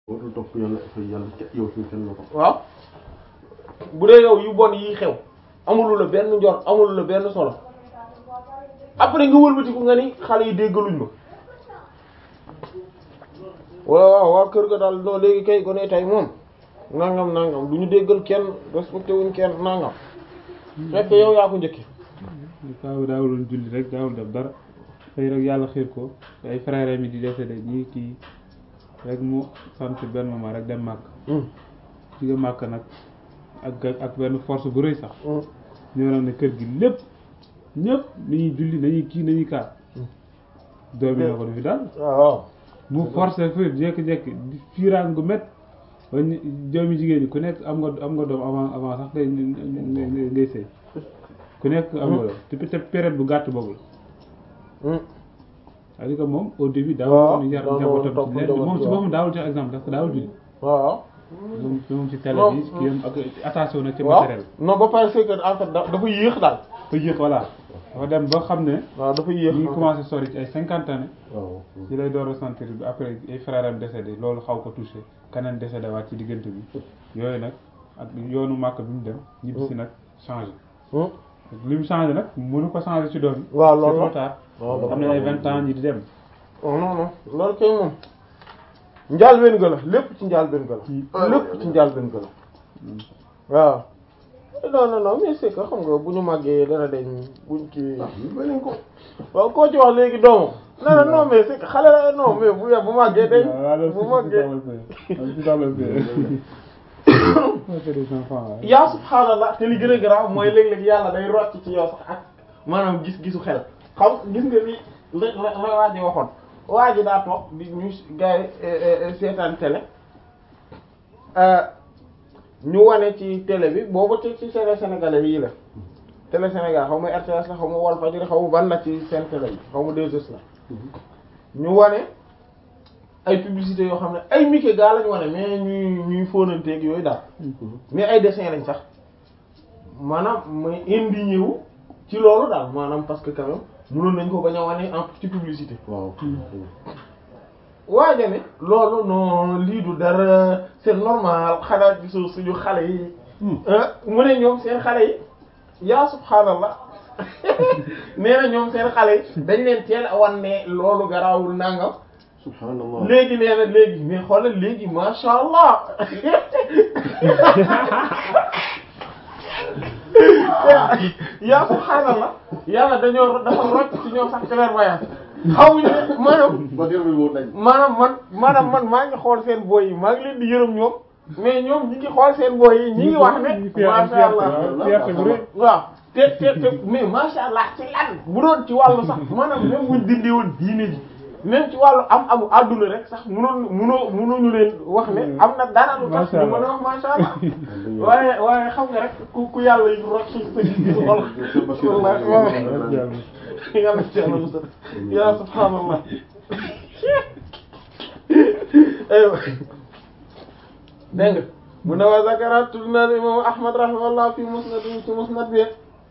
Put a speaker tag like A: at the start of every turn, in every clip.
A: warul topp yàlla fay yàlla ca yow fii kenn la ko.
B: waaw bu dee yow yu bon yi xew amulu la benn njor amulu la benn solo après nga wëlbatiku nga ni xale yi déggaluñ ma waaw waaw waa kër ga daal non léegi kay gone tey moom nangam nangam du ñu déggal kenn respecté wuñ kenn nangam fekk yow yaa ko njëkki
C: kaaw daawuloon julli rek daawul def dara xëy rek yàlla xiir ko ay frère mi di décédé ñii kii rek mu sant benn moment rek dem màkk jóge màkk nag ak ak benn force bu rëy sax ñoo nag ne kër gi lépp ñëpp nañuy julli nañuy kii nañuy kaat doomi na ko du fi daal
B: waaw
C: mu forcé fi jékki-jékki di fiiraan gu met ba ñu doomi jigéen ñi ku nekk am nga am nga doom avant avant sax ngay ngay ngay sëy ku nekk am nga doom te te période bu gàtt boobu la c'est-à-dire que moom au début daawul yar njabootam ci leen moom ci boppam daawul jox exemple parce que daawul julli
B: waaw
C: moom moom ci télé bi kii am ak attention nag ci
B: waaw
C: matériel
B: non ba pare c'est que en fait da- dafa yéex daal
C: ba yéex voilà dafa dem ba xam ne
B: waaw dafa yéex
C: ñu ngi commencé sori ci ay cinquante années
A: waaw.
C: ci lay door a sentir bi après ay frères am décédé loolu xaw ko touché keneen décédé waat ci diggante bi yooyu nag ak yoonu màkk bi mu dem ñibbi si nag changé li mu changé nag mënu ko changé ci doom yi
B: waaw
C: c'est
B: loolu
C: trop
B: la
C: tard
B: waaw dafa
C: am na ay vingt ans ñi di dem
B: non non non loolu kay moom njaal benn ga la lépp ci njaal benn ga la lépp ci njaal benn ga la waaw non non non mais c'est que xam nga bu ñu màggee dana deñ buñ ci
A: beneen ko.
B: waaw koo ci wax léegi doomam non non non mais c'est que xale la non mais bu bu màggee deñ bu màggee yaa subhaanallah te li gën a garaaw mooy léeg-léeg yàlla day rocc ci yow sax ak maanaam gis-gisu xel xam gis nga li la la la waa ji waxoon waa ji daa toog di ñu gars yi seetaan télé ñu wane ci télé bi boobu ci ci télé sénégalais yii la télé Sénégal xaw ma RTS la xaw ma Walfadjri xaw ma ban la ci seen télé yi xaw ma 2S la ñu wane ay publicité yoo xam ne ay Mickey gaa lañ wane mais ñuy ñuy fóonanteeg yooyu daal mais ay dessin lañ sax maanaam mooy indigné wu ci loolu daal maanaam parce que quand même mënoon nañ ko bañ a wane en ci publicité
A: waaw.
B: waaye ne loolu non lii du dara c'est normal xanaa gisoo suñu xale yi ah mu ne ñoom seen xale yi yaa subhaanallah nee na ñoom seen xale yi dañ leen teel a wan ne loolu garaawul nangam
A: subhanallah.
B: léegi nee na léegi mais xoolal léegi masha allah yaa subhaanallah yàlla dañoo dafa rocc ci ñoom sax clairvoyance xawuñu ne maanaam
A: ba dér bi wóor nañ.
B: maanaam man maanaam man maa ngi xool seen boy yi maa ngi leen di yërëm ñoom mais ñoom ñi ngi xool seen boy yi ñi ngi wax ne masha allah
C: fierté bu rëy
B: waaw te te te mais masha allah ci lan bu doon ci wàllu sax maanaam même buñ dindi woon diine ji même ci wàllu am amu adduna rek sax munoon munoo munuñu leen wax ne am na dara lu tax ñu mën a wax masha allah waaye waaye xam nga rek ku ku yàlla yi rocc sa gis-gisu xol wallahi waaw yàlla ci yàlla musal ya subhaanallah aywa dégg nga mu ne wa zakara tudd na imam ahmad rahimahullah fi musnad ci musnad bi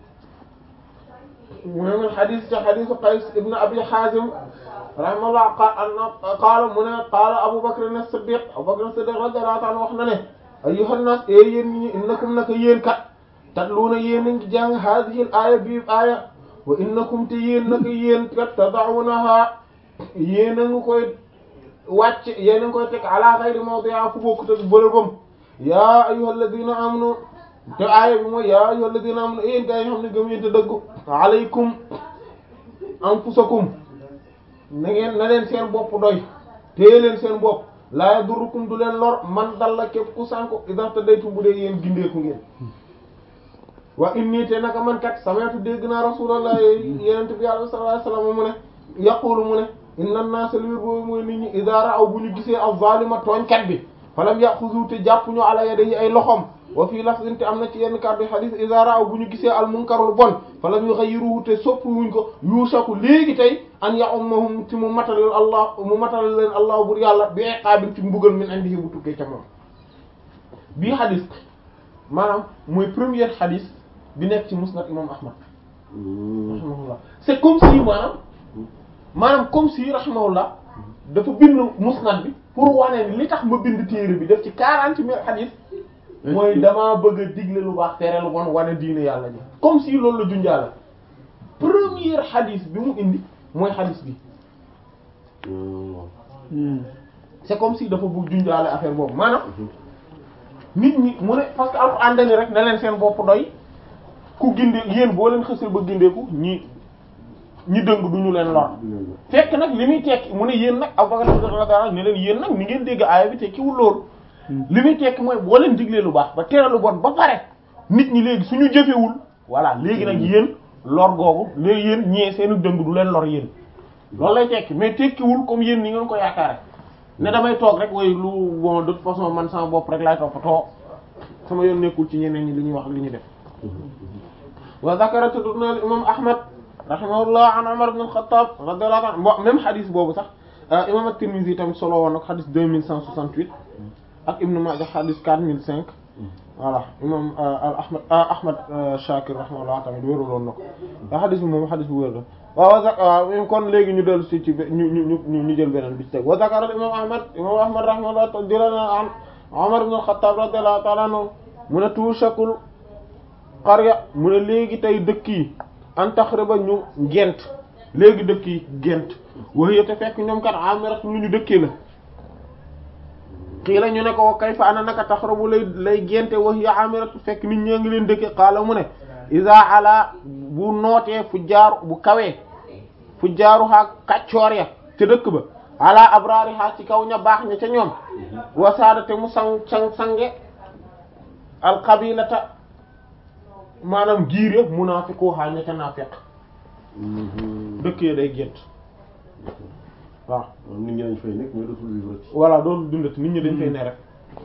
B: mu ne min xadis ci xadisu qays ibn abi hazim rahimahullah qaala mu ne qaala abu bakr as-siddiq abu bakr as-siddiq radiyallahu ta'ala wax na ne ayyuhan nas e yéen ñi innakum naka yéen kat tatluuna yéen a ngi jàng hadhihi al-aaya bi aaya wa innakum te yéen naka yéen kat tada'unaha yéen a ngi koy wàcc yéen a ngi koy teg ala ghayri mawdi'a fu bokkut ak bërëbam yaa ayyuhal ladina amanu te aaya bi mooy yaa ayyuhal ladina amanu yéen gaa yi nga xam ne gëm yéen te dëggu alaykum anfusakum na ngeen na leen seen bopp doy téye leen seen bopp laa yadurrukum du leen lor man dalla képp ku sànku idha tadaytum bu dee yéen gindeeku ngeen wa inni te naka man kat sami'tu dégg naa rasulullah yenente bi yàlla sallallahu alayhi wasallam mu ne yaqulu mu ne inna an-naasa li wér boobu mooy nit ñi idha ra'aw bu ñu gisee az-zaalima tooñkat bi falam yaxuzu te jàpp ñu ala yadihi ay loxom wa fii lafzin te am na ci yenn kàddu hadith idha ra'aw bu ñu gisee al-munkarul bon falam yughayyiruhu te soppi wuñ ko yushaku léegi tey an ya'ummahum ci mu matalal allah mu matalal leen allah bur yàlla bi iqaabin ci mbugal min indihi bu tukkee ca moom bii hadith maanaam mooy première hadith bi nekk ci musnad imam ahmad rahimahullah c'est comme si maanaam maanaam comme si rahimahullah dafa bind musnad bi pour wane ni li tax ma bind téere bi def ci quarante mille hadith mooy damaa bëgg a digle lu baax tere lu bon wane diine yàlla ji comme si loolu la junjaala premier hadith bi mu indi mooy hadith bi c'est comme si dafa bëgg junjaale affaire boobu maanaam nit ñi mu ne parce que alxuraan dani rek na leen seen bopp doy ku ginde yéen boo leen xësal ba gindeeku ñi ñi dëng duñu leen lor fekk nag li muy tekki mu ne yéen nag Abubakar radiyallahu anhu ne leen yéen nag ni ngeen dégg aaya bi tekkiwul loolu li muy tekki mooy boo leen diglee lu baax ba tere lu bon ba pare nit ñi léegi suñu jëfewul voilà léegi nag yéen lor googu léegi yéen ñee seenu dëng du leen lor yéen loolu lay tekki mais tekkiwul comme yéen ni ngeen ko yaakaare ne damay toog rek way lu bon de toute façon man sama bopp rek laay toppatoo sama yoon nekkul ci ñeneen ñi li ñuy wax ak li ñuy def wa zakara tudd na imam ahmad rahimahullah an umar ibn al-khattab radiyallahu anhu bon même hadith boobu sax imam at-tirmidhi tamit solo woon nag hadith deux mille cent soixante-huit ak ibn majah hadith quatre mille cinq voilà imam al ahmad ahmad shakir rahimahullah tamit wéeruloon na ko wa hadith bi moom hadith bu wér la waaw waaw kon léegi ñu dellu si ci ñu ñu ñu ñu jël beneen bi ci teg wa zakara imam ahmad imam ahmad rahimahullah jëlana an umar ibn al-khattab radiyallahu ta'ala anhu mu ne tuushakul qarya mu ne léegi tey dëkk yi an taxriba ñu gent léegi dëkk yi gent waxye te fekk ñoom kat amirat lu ñu dëkkee la xii la ñu ne ko kayfa ana naka taxrabu lay lay gente waxya amirat fekk nit ñee ngi leen dëkke xaala mu ne isa ala bu nootee fu jaaru bu kawee fu jaaru xaa kaccoor ya ca dëkk ba ala abrari xaa ci kaw ña baax ña ca ñoom wasaada te mu sang sang sange alxabilata maanaam giir yëpp munaafiqu xaa ña ca naafiq dëkk ya day gént waaw
A: nit ñi dañ fay nekk mais dootul vivre ci
B: voilà dootul dundati nit ñi dañ fay ne rek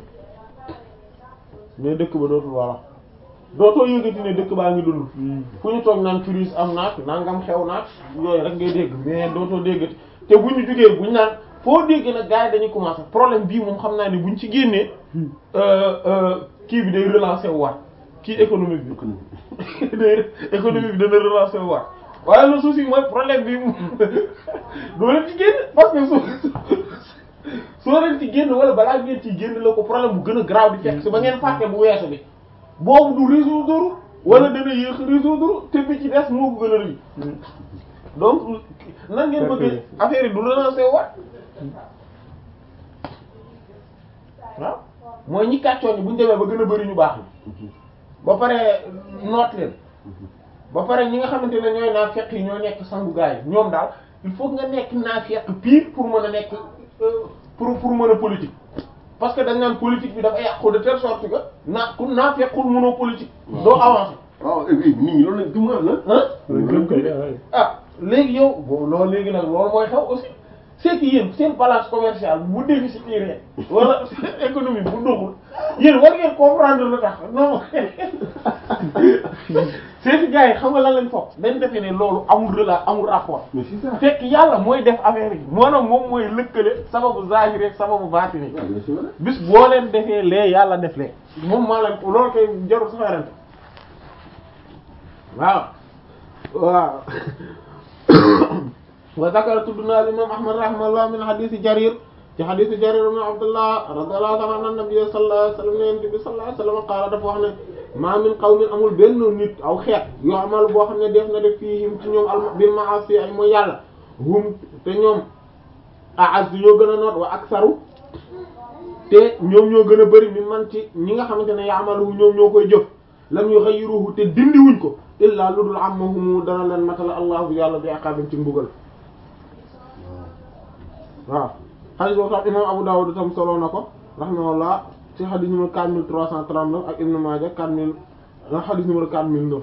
B: mais dëkk ba dootul voilà dootoo yëgati ne dëkk baa ngi dund fu ñu toog naan crise am naag nangam xew naag yooyu rek ngay dégg mais dootoo déggati te bu ñu jugee bu ñu naan foo dégg nag gars yi dañuy commencer problème bii moom xam naa ni buñ ci génnee kii bi day relancer wu waat kii économique bi day économique bi dana relancer wu waat waaye le souci mooy problème bi doo leen ci génn parce que soo soo leen ci génn wala balaa ngeen ci génn la ko problème bu gën a grave di fekk si ba ngeen fàtte bu weesu bi boobu du résoudre wala dana yéex résoudre te bi ci des moo ko gën a rëy donc nan ngeen bëgg affaire yi du relancer waat waaw mooy ñi kàccoon ñi bu ñu demee ba gën a bari ñu baax ni ba pare noot leen ba pare ñi nga xamante ne ñooy naafeq yi ñoo nekk sangu gaay yi ñoom daal il faut nga nekk naafeq pire pour mën a nekk pour pour mën a politique parce que dañ naan politique bi dafa yàqu de telle sorte que naa ku naafequl mënoo politique doo avancer
A: waaw nit ñi loolu lañ gëm nga
B: ah ah léegi yow bo loolu léegi nag loolu mooy xew aussi c'est que yéen seen balance commerciale bu déficitaire wala économie bu doxul yéen war ngeen comprendre lu tax non c'est que gars yi xam nga lan lañ foog dañ defee ne loolu amul rela amul rapport
A: mais c'est ça
B: fekk yàlla mooy def affaire yi maanaam moom mooy lëkkale sababu zahir ak sababu baatini
A: waaw bien sûr
B: bis boo leen defee lee yàlla def lee moom maa leen ko loolu koy jarul sax werante waaw waaw wa zakara tudd naa al imam ahmad rahimahullah min hadisi jarir ci hadisi jarir ibn abdullah radiyallahu ta'ala anhu nabi sallallahu alayhi wasallam ne yonent bi sallallahu alayhi wasallam qaala dafa wax ne ma min qawmin amul benn nit aw xeet yoo amal boo xam ne def na def fiihim ci ñoom al bil ma'asi ay mooy yàlla hum te ñoom aaz ñoo gën a noot wa aksaru te ñoom ñoo gën a bari mi man ci ñi nga xamante ne yaamalu ñoom ñoo koy jëf lam yughayyiruhu te dindiwuñ ko illaa lu dul amahum dana leen matala allahu yàlla bi aqabin ci mbugal waaw xadis boobu tam imam Abu Dawud tam solo na ko rahimahullah ci xadis numéro 4339 ak Ibn Maaja 4000 la xadis numéro 4009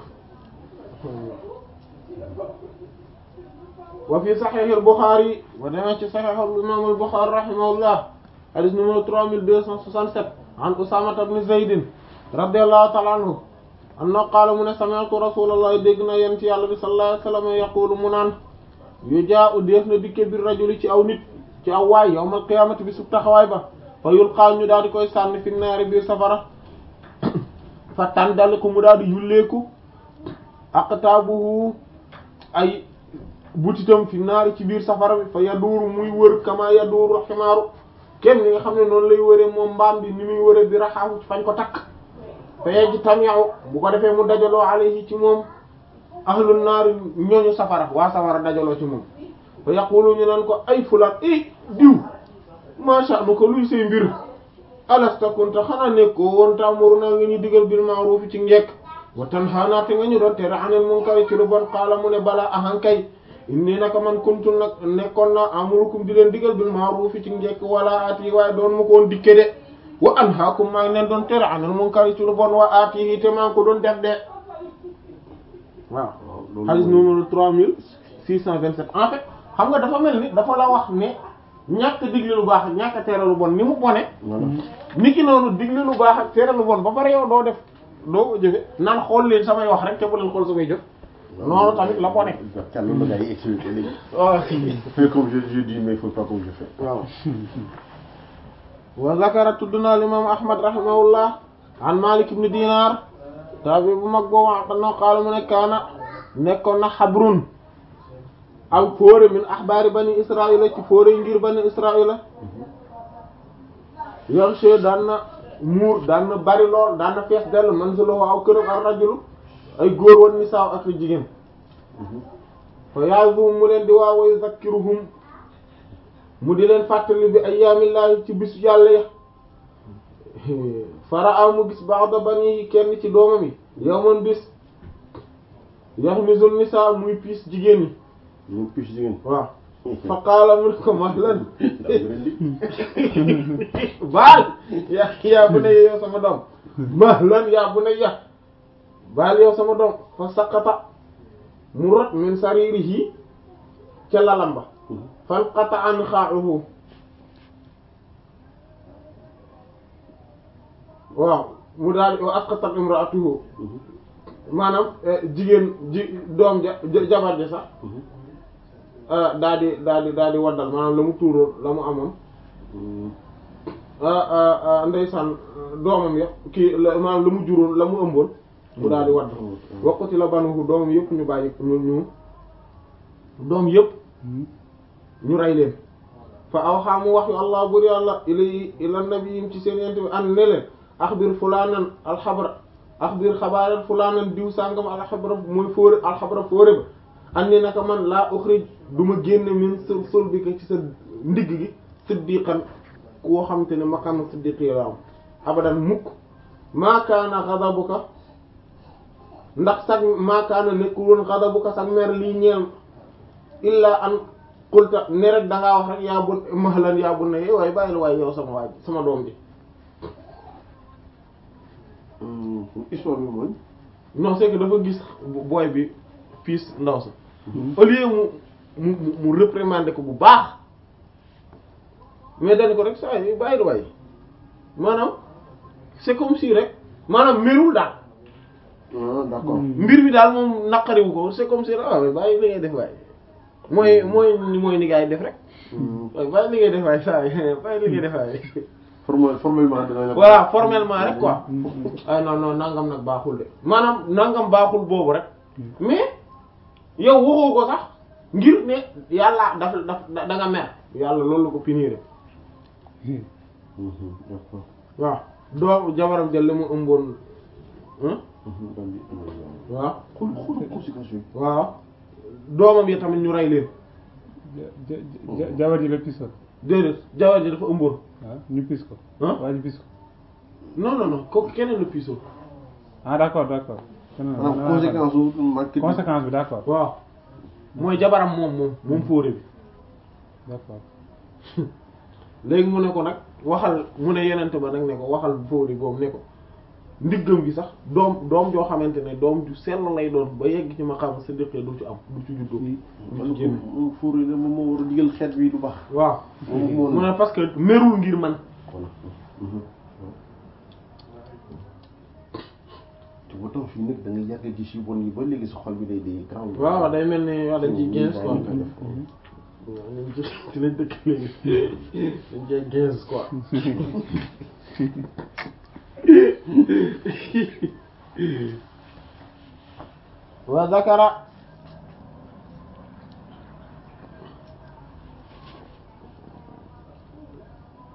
B: wa fi Sahih al-Bukhari wa demee ci Sahih al-imam al-Bukhari rahimahullah xadis numéro 3267 an Usama ibn Zayd radiyallahu ta'ala anhu anna qaala mu ne sami'tu rasulullah dégg na yéen ci yàlla bi sallallahu alayhi wa sallam yaqulu mu naan yu jaa u def na dikke bir rajuli ci aw nit ci aw waay yawmal qiyaamati bi sub taxawaay ba fa yulqaa ñu daal di koy sànni fi naari biir safara fa tàndaliku mu daal di yulleeku aqtaabuhu ay butitam fi naari ci biir safara bi fa yaduuru muy wër kama yaduuru ximaaru kenn ni nga xam ne noonu lay wëree moom mbaam bi ni muy wëree bi raxaafu ci fañ ko takk fa yejj tamiyaw bu ko defee mu dajaloo alayhi ci moom ahlun naar ñooñu safara waa safara dajaloo ci moom fa yaqulu ñu naan ko ay fulaan i diw macha nu ko luy say mbir alasta kunta xanaa nekkoo woon taamuru naa nga ñu digal bil ma'ruf ci njekk wa tanhaana te nga ñu doon tere anil munkar ci lu bon qaala mu ne balaa ahankay inni naka man kuntu nag nekkoon naa amurukum di leen digal bil ma'ruf ci njekk wala aati waaye doon ma ko woon dikke de wa anhaakum maa ngi leen doon tere anil munkar ci lu bon wa aati te maa ngi ko doon def de waaw hadith numéro trois mille six cent vingt-sept en fait xam nga dafa mel ni dafa la wax ne ñàkk digle lu baax ak ñàkk tere lu bon ni mu bone ni ki noonu digle lu baax ak tere lu bon ba pare yow doo def doo ko jëfe naan xool leen samay wax rek te bu leen xool samay jëf noonu tamit la bone
A: Kan la gars yi expliqué léegi.
B: waaw
A: Fais comme je, je dis, mais il faut pas comme je fais.
B: waaw wa zakara tudd naa l'imam ahmad rahimahullah an malik ibn dinar tabi bu mag boobu xanaa qaala mu ne kaana nekkoon na xabrun aw fóore min axbaari bani israila ci fóore yi ngir bani israila yaxshe daan na muur daan na bari lool daan na fees dell manziluhu aw këram ar rajulu ay góor wan nisaaw ak jigéen fa ya'zuhum mu leen di waa wa yuzakkiruhum mu di leen fàttali bi ayyaamillaahi ci bis yàlla ya fara mu gis ba'da bani kenn ci doomam yi yawman bis yaxmizu nisaa muy piis jigéen ñi
A: Ñu picc jigéen.
B: waaw fa qaala mu ne ko mahlan
A: Daa bëri di.
B: baal yaa yaa bu ne yow sama doom mahlan yaa bu ne ya baal yow sama doom fa saqata mu rot min saririhi ca lalam ba fanqata an xaaxuhu waaw mu daal di asqatat imraatuhu maanaam jigéen ji doom ja jabar ja sax daal di daal di daal di waddal maanaam la mu tuuroon la mu amoon ndeysaan doomam ya kii la maanaam la mu juróon la mu ëmboon mu daal di wadd wakkati la banuhu doomam yëpp ñu bàyyi ñu ñu doom yëpp ñu rey leen fa aw xaa mu wax yu allah buri yàlla ilay ila nabiyim ci seen yent bi an ne leen axbir fulaanan alxabra axbir xabaaran fulaanan diw sàngam alxabra mooy fóore alxabra fóore ba an ni naka man laa uxrij du ma génne min sul sul bi ko ci sa ndigg gi siddiqan koo xam te ne maqaama siddiqi la am abadan mukk maakaana xadabuka ndax sag maakaana nekkul woon xadabuka sag mer lii ñeel illa an qulta ne rek dangaa wax rek yaa bun mahlan yaa bun ne waaye bàyyil waaye yow sama waaj sama doom ji
A: Histoire bi mooy.
B: non c'est que dafa gis booy bi piis ndaw sa au lieu mu mu mu réprimander ko bu baax mais dañ ko rek saa yi bàyyil waaye maanaam c'est comme si rek maanaam merul daal
A: Ah d'accord.
B: mbir mi daal moom naqariwu ko c'est comme si rek waaw bàyyi li ngay def waaye mooy mooy mooy ni ngay def rek waaye bàyyi li ngay def waaye saa yi bàyyi li ngay def waaye
A: Formel formellement dina la.
B: voilà formellement rek quoi ay non non nangam nag baaxul de maanaam nangam baaxul boobu rek mais yow waxoo ko sax ngir ne yàlla daf daf da nga mer yàlla loolu la ko punir
A: D'accord.
B: waaw doo jabaram jël la mu ëmboon
A: Daal di
B: waaw
A: xool xool conséquences yi.
B: waaw doomam yi tamit ñu rey leen
C: ja ja jabar ji la pisoon
B: déedéet jabar ji dafa ëmboon
C: ah ñu pis ko.
B: ah
C: waa ji pis ko.
B: non non non kooku keneen la piisoo
C: ah d' accord d' accord. keneen la
A: Ah conséquence su manque.
C: conséquence bi d' accord
B: waaw mooy jabaram moom moom moom fóore bi
C: d' accord.
B: léegi mu ne ko nag waxal mu ne yenente ba nag ne ko waxal fóori boobu ne ko ndiggam gi sax doom doom joo xamante ne doom ju sell lay doon ba yegg ci ma xam sa dëkkee du ci am du ci juddoo
A: man ko moom fuur yi moom moo war a digal xeet bi du baax.
B: waaw
A: moom moo
B: mu ne parce que merul ngir man
A: voilà. te ba taw fii nag da ngay yàgg gis yu bon yi ba léegi sa xol bi day day grand.
B: waaw day mel ni wax dañ ciy quinze quoi
A: waaw dañ koy
B: waaw ñun ci ci lañ dëkk léegi dañ cee quinze quoi wa zakara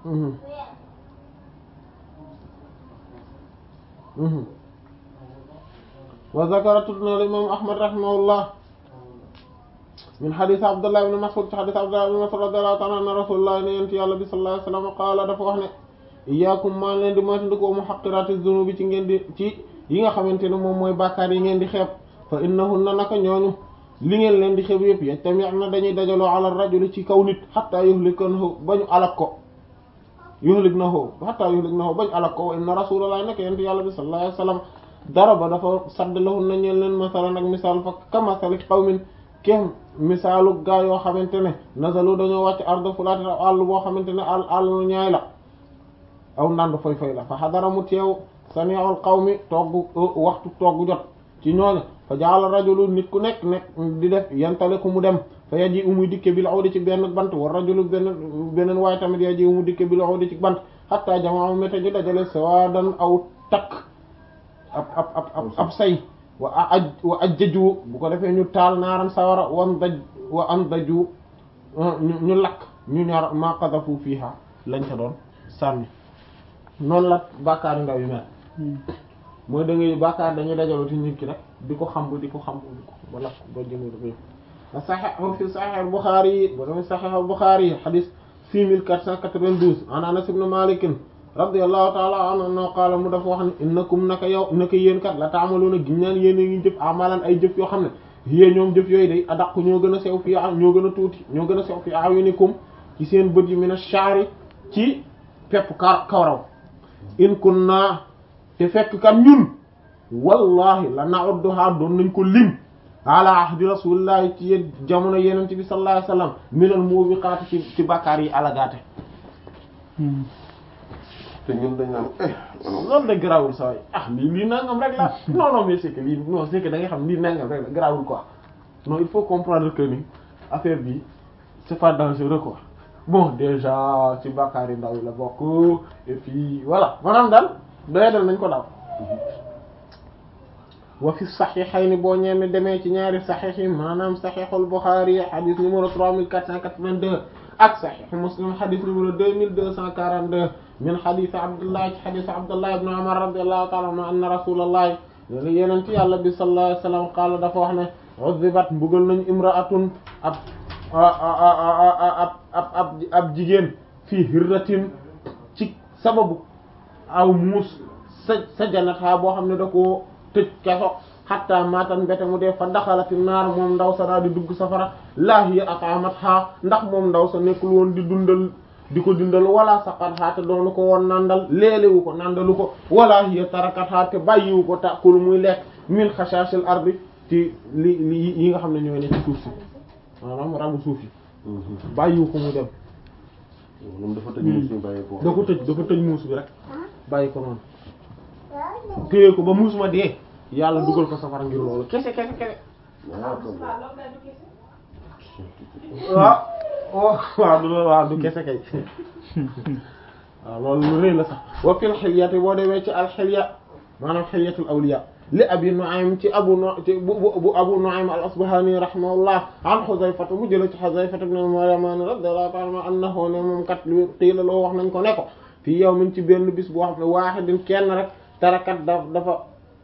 B: wa zakara tudd na imam ahmad rahimahullah min hadith abdullah ibn mas'ud ci hadith abdullah ibn mas'ud radiyallahu ta'ala anna rasulullah ne yent yàlla bi sallallahu alayhi wasallam qaala dafa wax ne iyyakum maa leen di moytandikoo muhaqqirati dhunubi ci ngeen di ci yi nga xamante ne moom mooy bàkkaar yi ngeen di xeeb fa innahunna naka ñooñu li ngeen leen di xeeb yëpp yajtami'na dañuy dajaloo ala rajuli ci kaw nit hatta yuhlikahu bañu alak ko yuhliknahu hatta yuhliknahu bañu alak ko wa inna rasulullah nekk yent yàlla bi sallallahu alayhi wasallam daraba dafa sadd lahun na ñeen leen masalan ak misaal fa kamasali qawmin kem misaalu gaa yoo xamante ne nasalu dañoo wàcc ardo fulaati àll boo xamante ne àll àll ñaay la aw ndand foy foy la fa xadara mu teew sami'ul qawmi togg waxtu togg jot ci ñooñu fa jaala rajulu nit ku nekk nekk di def yantale ku mu dem fa yaji umuy dikke bil awdi ci benn bant war rajulu benn beneen waaye tamit yaji umu dikke bil awdi ci bant hatta jamaa méta ji dajale sawadan aw takk ab ab ab ab ab say wa aj wa ajjaju bu ko defee ñu taal naaran sawara wan daj wa an daju ñu lakk ñu ñaar ma qadafu fiha lañ ca doon sànni noonu la bàkkaar ndaw yu mel mooy da ngay bàkkaar dañuy dajaloo ci nit ki rek di ko xam di ko xam di ko ba lakk ba jëmu dafa yëpp sahih fi sahih al-Bukhari yi ba dama sahih al-Bukhari yi hadith 6492 an Anas ibn Malik radiyallahu ta'ala anhu no qaala mu dafa wax ne innakum naka yow naka yéen kat la taamaluuna giñ naan yéen a ngi jëf amalan ay jëf yoo xam ne yée ñoom jëf yooyu day adaq ñoo gën a sew fii ñoo gën a tuuti ñoo gën a sew fii ayunikum ci seen bët yi min ash-sha'ri ci pepp ka kawraw in kunna te fekk kat ñun wallahi la na'udduha doon nañ ko lim ala ahdi rasulillahi ci yéen jamono yeneen bi sallallahu alayhi wasallam minal mubiqaati ci ci bàkkaar yi alagaate
A: te ñun dañ naan eh
B: loolu de garaawul saa yi ah lii lii nangam rek la non non mais c'est que lii non c'est que da nga xam lii nangam rek la garaawul quoi non il faut comprendre que ni affaire bi c'est pas dangereux quoi bon déjà ci bàkkaar yi ndaw yi la bokk et puis voilà maanaam daal doyadal nañ ko daal wa fi saxiixayni boo ñeeme demee ci ñaari saxiix yi maanaam saxiixul Buxaari xadis numéro 3482 ak saxiixu Muslim xadis numéro 2242 min xadis Abdullah ci xadis Abdullah ibn Umar radiyallahu ta'ala anhu anna rasulullah yeneen ci yàlla bi sallallahu alayhi wa sallam qaala dafa wax ne uzibat mbugal nañu imra'atun ab ab ab ab ab jigéen fii hirratin ci sababu aw muus sa sa janata boo xam ne da koo tëj keso xatta matan mbete mu dee fa daxalati naar moom ndaw sa daa di dugg safara laa hiya ataamat xaa ndax moom ndaw sa nekkul woon di dundal di ko dundal wala saqat xaa te doonu ko woon nandal léelewu ko nandalu ko wala hiya tarakat xaa te bàyyiwu ko tàkkul muy lekk min xashashil ardi ci li li yi nga xam ne ñooy ne ci suuf si maanaam rabu suuf yi bàyyiwu ko mu dem
A: moom dafa tëj muus ñu bàyyi ko
B: da ko tëj dafa tëj muus bi rek bàyyi ko noonu téye ko ba muus ma dee yàlla dugal ko safara ngir loolu kese kese kese waaw waaw du waaw du kese kay waaw loolu lu rëy la sax wa fil xilyati boo demee ci al xilya maanaam xilyatul awliya li abi nu'aym ci abu nu ci bu bu abu nu'aym al asbahani rahimahullah an xuzayfata mu jële ci xuzayfata ibn al-yaman radiyallahu ta'ala anhu ne moom kat lu qiila loo wax nañ ko ne ko fii yawmin ci benn bis boo xam ne waahidin kenn rek tarakat da dafa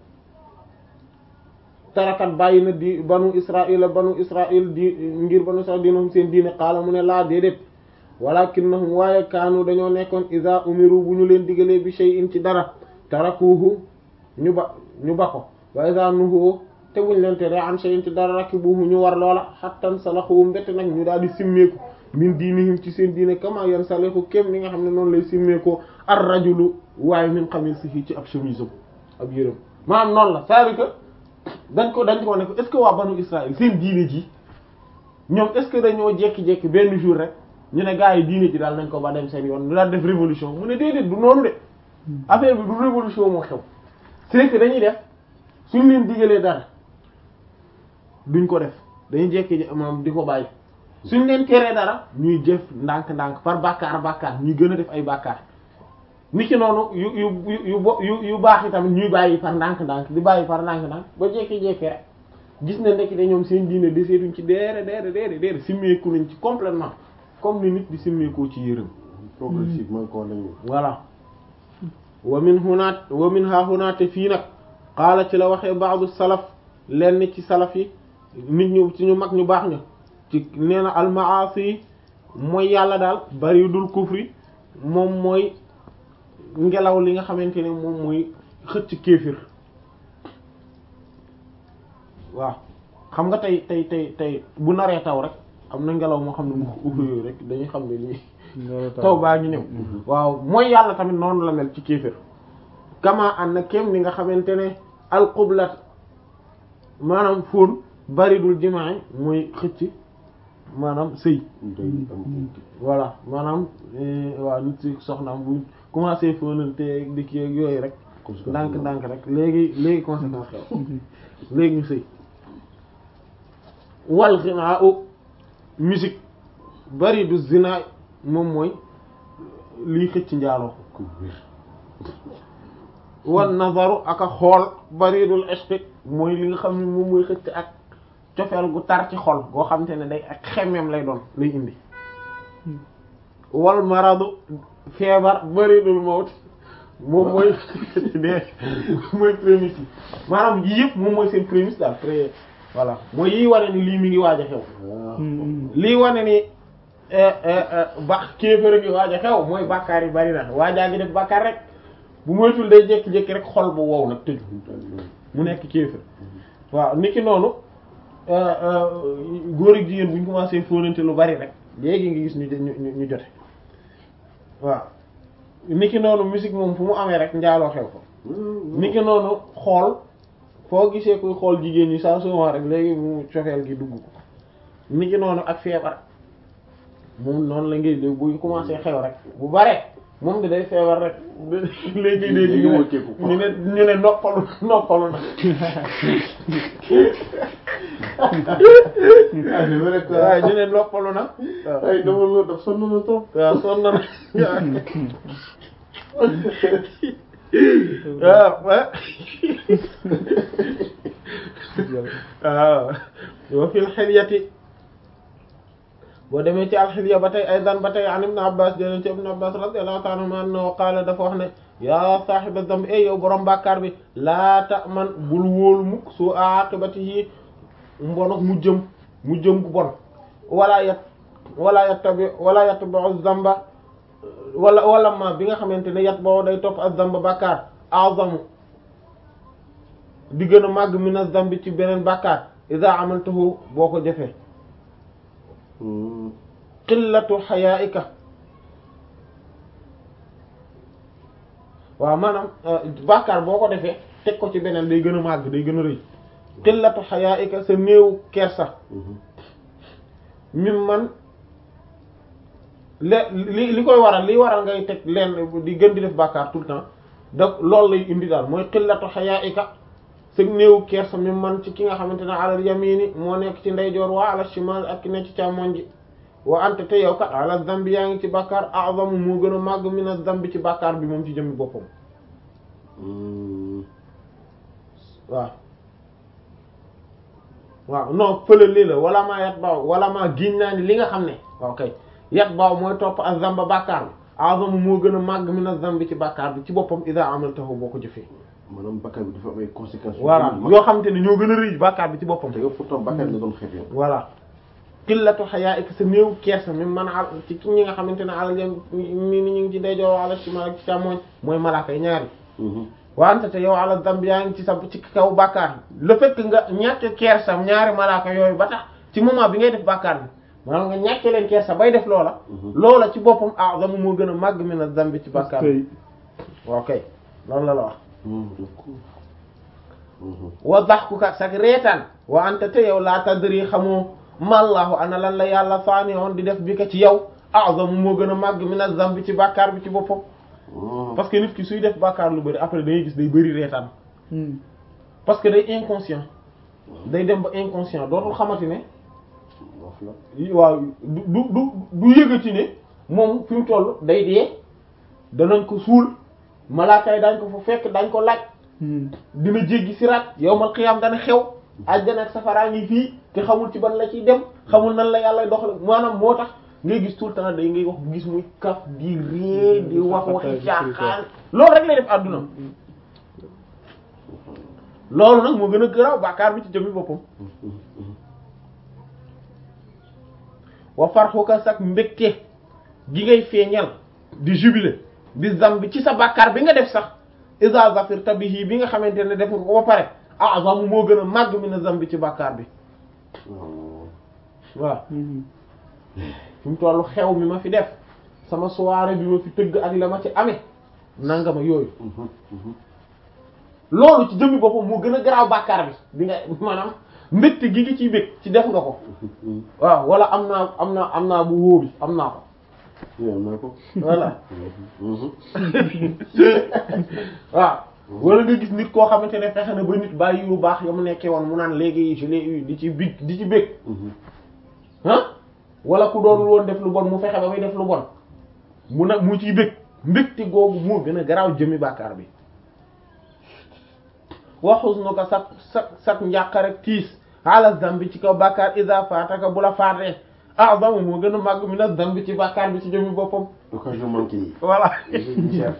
B: tarakat bàyyi na di banu israil banu israil di ngir banu israil diinahum seen diine qaala mu ne laa déedéet walakinnahum waaye kaanu dañoo nekkoon iza umiru bu ñu leen digalee bi shay'in ci dara tarakuhu ñu ba ñu ba ko wa iza nuhu te buñ leen tere an shay'in ci dara rakibuhu ñu war loola hattan salaxu mbett nag ñu daal di simmeeku min diinihim ci seen diine kama yan saleku kem li nga xam ne noonu lay simmeekoo ar rajulu waaye min qamisihi ci ab chemise ab yërëm maanaam noonu la c'est-à-dire que dañ ko dañ ko ne ko est-ce que waa banu Israël seen diine ji ñoom est-ce que dañoo jekki-jekki benn jour rek ñu ne gars yi diine ji daal nañ ko ba dem seen yoon ñu daal def révolution mu ne déedéet du noonu de affaire bi du révolution moo xew c'est que dañuy def suñ leen digalee dara duñ ko def dañuy jekki maam di ko bàyyi suñ leen teree dara ñuy jëf ndànk-ndànk par bàkkaar bàkkaar ñuy gën a def ay bàkkaar ni ki noonu yu yu yu yu yu baax yi tamit ñuy bàyyi par ndànk-ndànk di bàyyi par ndànk-ndànk ba jékki-jékki rek gis na ndekki de ñoom seen diine deseetuñ ci deere deere deere deere simmeeku nañ ci complètement comme ni nit di simmeekoo ci yërëm
A: progressivement ko lañu
B: voilà wa min hunaat wa min ha hunaate fii nag qaala ci la waxee baadu salaf lenn ci salaf yi nit ñu ci ñu mag ñu baax ñu ci nee na almaasi mooy yàlla daal bari dul kufri moom mooy ngelaw li nga xamante ne moom mooy xëcc kéefir waaw xam nga tey tey tey tey bu naree taw rek am na ngelaw moo xam ne mu ubbi yooyu rek dañuy xam ne lii taw baa ngi ñëw waaw mooy yàlla tamit noonu la mel ci kéefër kama an na kem ni nga xamante ne alxublat maanaam fóon baridul jimaay mooy xëcc maanaam sëy
A: day am
B: voilà maanaam waaw nit ci soxnaam bu commencé fóonante di kii ak yooyu rek ndànk ndànk rek léegi léegi conséquence xew léegi ñu sëy wal xinaa u musique bari du zina moom mooy liy xëcc njaaloo
A: ko wér
B: wan nazaru ak a xool baridul ishq mooy li nga xam ne moom mooy xëcc ak cofeel gu tar ci xol goo xam te ne day ak xemmeem lay doon lay indi wal maradu feebar baridul mawt moom mooy dee mooy prémisse yi maanaam yii yëpp moom mooy seen prémisse daal pré voilà mooy yii wane ni lii mi ngi waaj a xew lii wane ni ba kéefër a ngi waaj a xew mooy bàkkaar yi bari na waajaa ngi def bàkkaar rek bu moytul day jékki-jékki rek xol bu wow nag tëju mu nekk kéefër waaw niki noonu góor ak jigéen bu ñu commencé fóonante lu bari rek léegi nga gis ñu ñu ñu jote waaw niki noonu musique moom fu mu amee rek njaaloo xew ko niki noonu xool foo gisee kuy xool jigéen ñi saa souvent rek léegi mu cofeel gi dugg ko niki noonu ak feebar moom noonu la ngay léegi buy commencé xew rek bu bare moom di day feebar rek léegi léegi ñu ne ñu ne ñu ne noppalu noppalu na waaw ñu ne noppalu na waaw
A: ay dama la daf sonn na trop
B: waaw sonn na waaw waaw wa fil hilyati boo demee ci alxilya ba tey aydan ba tey an ibn abbas jëleen ci ibn abbas radiyallahu ta'ala anhu annahu qaala dafa wax ne yaa saahiba damb ey yow borom bàkkaar bi laa ta'man bul wóolu mukk su aqibatihi mbonok mu jëm mu jëm gu bon wala yat wala yattabi wala yatba'u zamba wala wala ma bi nga xamante ne yat boo day topp az-zamba bàkkaar azamu di gën a màgg min az-zambi ci beneen bàkkaar iza amaltahu boo ko jëfee qillatu xayaika waaw maanaam bàkkaar boo ko defee teg ko ci beneen day gën a màgg day gën a rëy qillatu xayaika sa néew kersa mim man le li li koy waral li waral ngay teg leen di gën di def bàkkaar tout le temps da loolu lay indi daal mooy qillatu xayaika sa néew kersa mim man ci ki nga xamante ne alal yamini moo nekk ci ndeyjoor waa ala shimal ak ki nekk ci càmmoñ ji wa ante te yow kat ala zambi yaa ngi ci bàkkaar a'zamu moo gën a màgg min az-zambi ci bàkkaar bi moom ci jëmmi boppam waaw waaw non fële lii la wala maa yat baaw wala maa giñ naa ni li nga xam ne waaw kay yat baaw mooy topp az-zamba bàkkaar bi a'zamu moo gën a màgg min az-zambi ci bàkkaar bi ci boppam idha amaltahu boo ko jëfee
A: maanaam bakkaar bi dafa am ay conséquences.
B: voilà yoo xam te ne ñoo gën a rëy bàkkaar bi ci boppam
A: te yow pourtant bakkaar nga doon xeeb yow.
B: voilà qillatu hayaa'ika sa néew kersa mi man al ci ki ñi nga xamante ne alal yam mi ni ñu ngi ci ndeyjoor wala ci mal ak ci càmmoñ mooy malaaka yi ñaari wante te yow ala damb yaa ngi ci sa ci kaw bàkkaar bi le fait que nga ñàkk kersa ñaari malaaka yooyu ba tax ci moment bi ngay def bàkkaar bi maanaam nga ñàkk leen kersa bay def loola loola ci boppam a'zamu moo gën a màgg min az-zambi ci bàkkaar bi waaw kay loolu la la wax wa daxkuka sak reetaan wa anta te yow laa tadri xamoo mallahu ana lan la yàlla saani on di def bi ka ci yow a'zamu moo gën a màgg min az-zambi ci bàkkaar bi ci boppam parce que nit ki suy def bàkkaar lu bari après dangay gis day bari reetaan parce que day inconscient day dem ba inconscient dootul xamati ne waaw du du du du yëgati ne moom fi mu toll day dee danañ ko suul malaaka yi dañ ko fa fekk dañ ko laaj dina jéggi siraat yowmal xiyaam dana xew àjjana ak safaraa ngi fii te xamul ci ban la ciy dem xamul nan la yàlla doxal maanaam moo tax ngay gis tout le temps day ngay wax gis muy kaf di ree di wax waxi caaxaan loolu rek lay def àdduna loolu nag moo gën a garaaw bàkkaar bi ci jëmmi boppam wa farxuka sak mbégte gi ngay feeñal di jubilé bi zambi ci sa bàkkaar bi nga def sax iza zafirta bihi bi nga xamante ne def nga ko ba pare azamu moo gën a màgg mi na zambi ci bàkkaar bi waaw fi mu tollu xew mi ma fi def sama soirée bi ma fi tëgg ak la ma ci amee nanga ma yooyu loolu ci jëmmi boppam moo gën a garaaw bàkkaar bi bi nga maanaam mbégte gi ngi ciy bég ci def nga ko waaw wala am naa am naa am naa bu wóo bi am naa ko
A: am naa ko
B: voilà waaw wala nga gis nit koo xamante ne fexe na ba nit bàyyi yu baax ya mu nekkee woon mu naan léegi je l'ai eu di ci big di ci bég ah wala ku doonul woon def lu bon mu fexe ba muy def lu bon mu nag mu ciy bég mbégte googu moo gën a garaaw jëmi bàkkaar bi waxus nu ko sak sak sak njàqare tiis ala zambi ci kaw bàkkaar isa faataka bu la faatee a'zamu moo gën a màgg mi na zambi ci bàkkaar bi ci jëmi boppam
A: occasion manquée yi
B: voilà
A: cher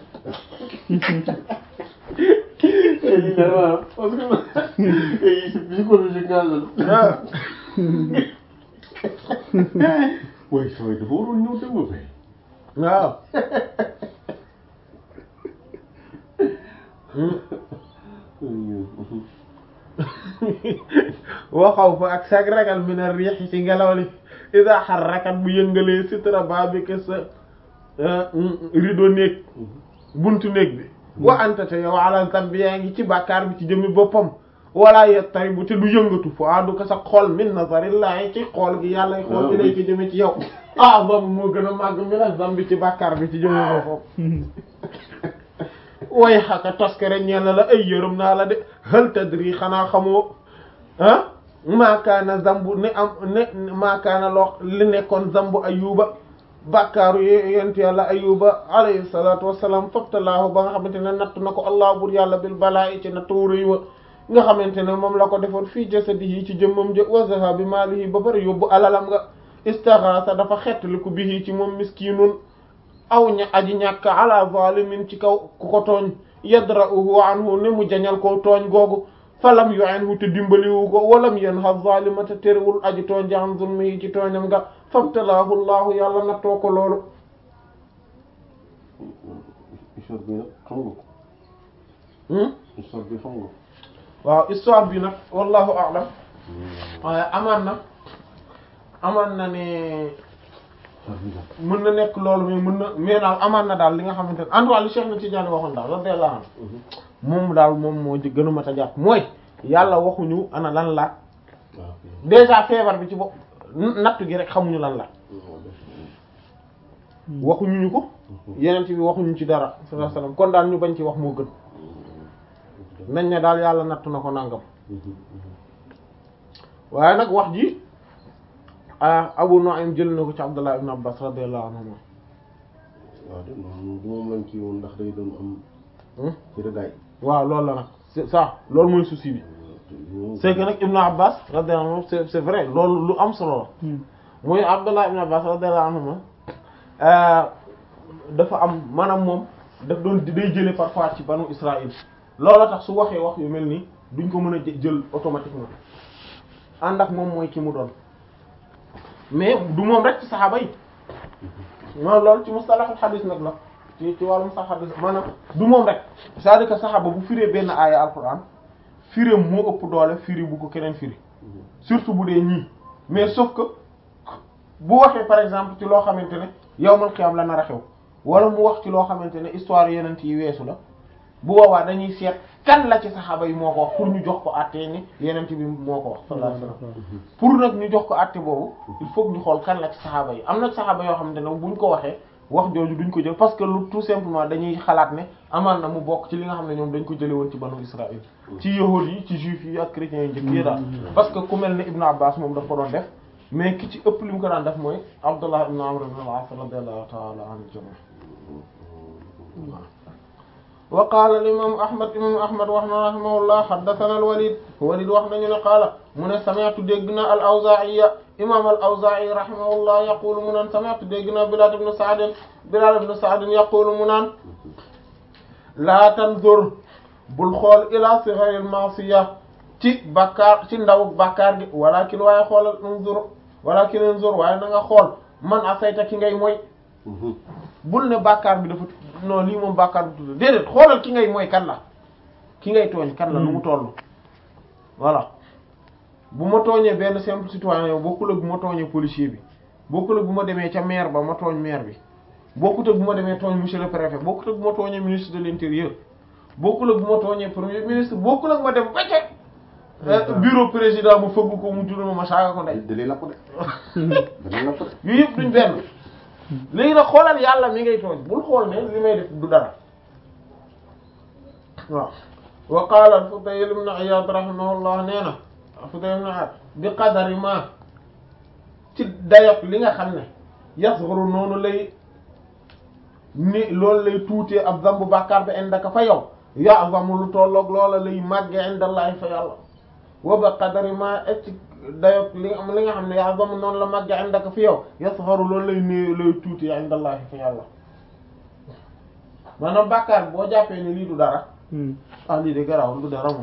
B: parce que
A: psychologique nga la
B: ah
A: waaye saway dafa waroon ñëw dem ba fay
B: waaw waxaw fa ak sag ragal mi na riix ci ngelaw li ida xarrakat bu yëngalee sitra babika sa rideau néeg buntu néeg bi wa anta te yow ala zambi yaa ngi ci bàkkaar bi ci jëmmi boppam wala yettari bu te du yëngatu fo adu ko sa xool min nazarillahi ci xool gi yàlla xool gi lay ci jëme ci yow ah boobu moo gën a màgg mi na zambi ci bàkkaar bi ci jëmmi boppam way xaka toskere ñeel na la ay yërëm naa la de hal tadri xanaa xamoo ah maakaana zambu ne am ne maakaana loo li nekkoon zambu ayuba bàkkaaru yent yàlla ayuba alayhi salatu wassalam fabtalaahu ba nga xamante ne natt na ko allah bur yàlla bil balaa ci nattu rëy wa nga xamante ne moom la ko defoon fii jasadihi ci jëmmam jë wa zahabi maalihi ba bari yóbbu alalam nga istaghasa dafa xettaliku bihi ci moom miskinun aw ña aji ñàkk ala zalimin ci kaw ku ko tooñ yadra'uhu anhu ne mu jañal ko tooñ googu falam yu'inhu te dimbaliwu ko walam yanha zalima te terewul aji tooñ ja an zulmihi ci tooñam nga fabtalaahu llahu yàlla nattoo ko loolu
A: histoire bi nag xam nga ko histoire bi xam nga ko
B: waaw histoire bi nag wallahu a'lam waaye amaan na amaan na ne mën na nekk loolu mais mën na mais daal amaan na daal li nga xamante ne en tout cas li Cheikh na Tidiane waxoon daal radiyallahu anhu moom daal moom moo ci gën a mat a jàpp mooy yàlla waxuñu ana lan la déjà feebar bi ci bopp nattu gi rek xamuñu lan la waxuñu ñu ko yeneen bi waxuñu ci dara sallallahu alayhi wasallam kon daal ñu bañ ci wax moo gën nañ ne daal yàlla nattu na ko nangam waaye nag wax ji ah Abu Nu'aym jël na ko ci Abdullah ibn Abbas radiyallahu anhuma
A: waaw de noonu du moom lañ ci woon ndax day doon am ci rëgaay
B: waaw loolu la nag c'est ça loolu mooy souci bi c'est que nag Ibn Abbas radiyallahu anhu c'est c'est vrai loolu lu am solo la mooy Abdullah ibn Abbas radiyallahu anhuma dafa am maanaam moom daf doon day jële parfois ci banu Israël loolu tax su waxee wax yu mel nii duñ ko mën a jël automatiquement ànd ak moom mooy ki mu doon mais du moom rek ci saxaaba yi moom loolu ci mustalahul hadith nag la ci ci wàllu mustalahul hadith maanaam du moom rek c'est-à-dire que saxaaba bu firee benn aaya alquran firé moo ëpp doole firi bu ko keneen firi surtout bu dee ñii mais sauf que bu waxee par exemple ci loo xamante ne yawmal qiyaam la nar a xew wala mu wax ci loo xamante ne histoire yeneen yi weesu la bu boobaa dañuy seet kan la ci saxaaba yi moo ko wax pour ñu jox ko àtte ni yeneen bi moo ko wax sallallahu alayhi wasallam pour nag ñu jox ko àtte boobu il faut que ñu xool kan la ci saxaaba yi am na saxaaba yoo xamante ne buñ ko waxee wax jooju duñ ko jël parce que lu tout simplement dañuy xalaat ne amaan na mu bokk ci li nga xam ne ñoom dañ ko jële woon ci banu Israël ci yahuud yi ci juifs yi ak chrétiens yi njëkk yi daal parce que ku mel ne Ibn Abbas moom daf ko doon def mais ki ci ëpp li mu ko daan def mooy Abdullah ibn Amr ibn al-As radiyallahu ta'ala anhu jami wa qaala al imam ahmad imam ahmad wax na rahimahullah haddathana al walid walid wax nañu ne qaala mu ne sami'tu dégg na al awzaa'iya imam al awzaa'i rahimahullah yaqulu mu naan sami'tu dégg na bilal ibn sa'd bilal ibn sa'd yaqulu mu naan laa tanzur bul xool ila sigharil ma'siya ci bakkaar ci ndaw bakkaar gi walakin waaye xoolal unzur walakin unzur waaye na nga xool man asayta ki ngay mooy bul ne bàkkaar bi dafa non lii moom bàkkaar bi tudd déedéet xoolal ki ngay mooy kan la ki ngay tooñ kan la nu mu toll voilà bu ma tooñee benn simple citoyen bokkul ak bu ma tooñee policier bi bokkul ak bu ma demee ca maire ba ma tooñ maire bi bokkut ak bu ma demee tooñ monsieur le préfet bokkut ak bu ma tooñee ministre de l'intérieur bokkul ak bu ma tooñee premier ministre bokkul ak ma dem ba ca bureau président mu fëgg ko mu tudd ma ma saaga ko ndey
A: dalee la ko de dalee la ko de
B: yooyu yëpp duñ benn léegi nag xoolal yàlla mi ngay tooñ bul xool ne li may def du dara waaw wa qaala al-Fudayl ibn Iyad rahimahullah nee na Fudayl ibn Iyad bi qadari ma ci dayok li nga xam ne yasghuru noonu lay ni loolu lay tuutee ab zambu bàkkaar bi indaka fa yow ya'zamu lu tolloog loola lay màgge indallahi fa yàlla wa bi qadari ma et ci dayok li nga li nga xam ne ya'zamu noonu la màgge indaka fi yow yasgharu loolu lay néew lay tuutee indallahi fa yàlla maanaam bàkkaar boo jàppee ni lii du dara ah lii de garaawul du dara moom